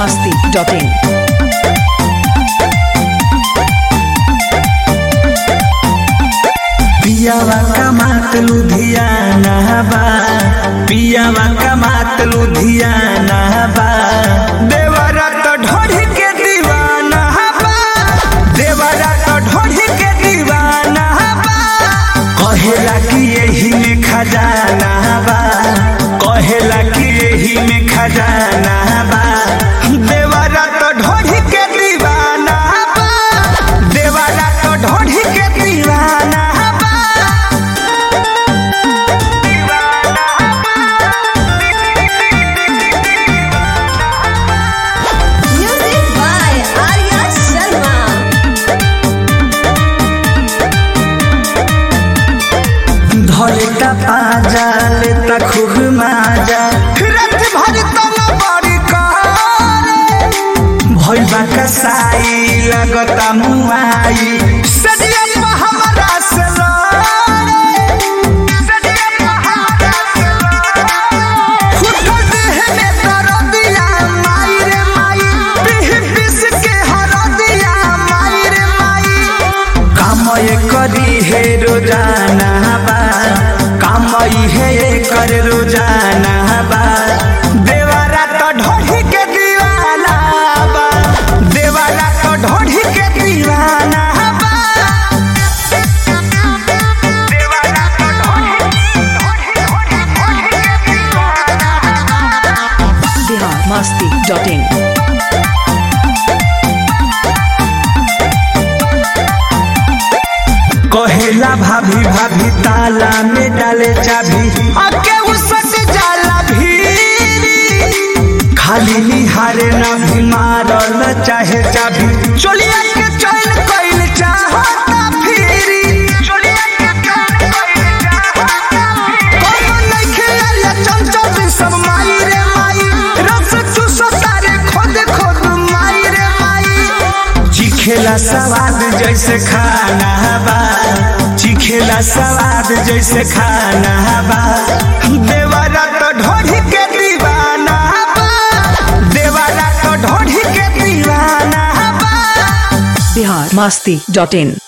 masti.in. पियावा कमात लुधियाना बा पियावा कमात लुधियाना बा देवरा तो ढोढ़ी के दीवाना बा देवरा तो ढोढ़ी के दीवाना बा कहेला कि यही में खजाना बा कहेला कि यही में खजाना बा देवरा तो ढोढ़ी के दीवाना बा देवरा तो ढोढ़ी के दीवाना बा Music by Arya Sharma. धोलेता पाजा लेता खूब माजा रत भर तन बड़ी करे भइबा कसाई लगता मुआई सदिया में हमरा से लड़े सदिया में हमरा से लड़े फुटल देह में दरदिया माई रे माई पिह पिस के हरदिया माई रे माई कामय करी हे रोजाना बा कामय हे कर रोजाना बा देवारा तो ढोढ़ी के दीवाना बा देवारा तो ढोढ़ी के दीवाना बा देवारा तो ढोढ़ी ढोढ़ी ढोढ़ी के दीवाना Bihar masti.in. कहेला भाभी भाभी ताला में डाले चाबी आके उसट जाला भी खाली निहारे ना भी मारल चाहे चाबी चोलिया के चैन कइल चाहता फिरी चोलिया के चैन कइल चाहता फिरी कोनो नइखे आलिया चंचल सब माई रे माई रस चूसो तारे खोद खोद माई रे माई चिखेला सवाद जैसे खाना बा चिखेला सवाद जैसे खाना बा देवारा तो ढोढ़ी के दीवाना बा देवारा तो ढोढ़ी के दीवाना बा Bihar masti.in.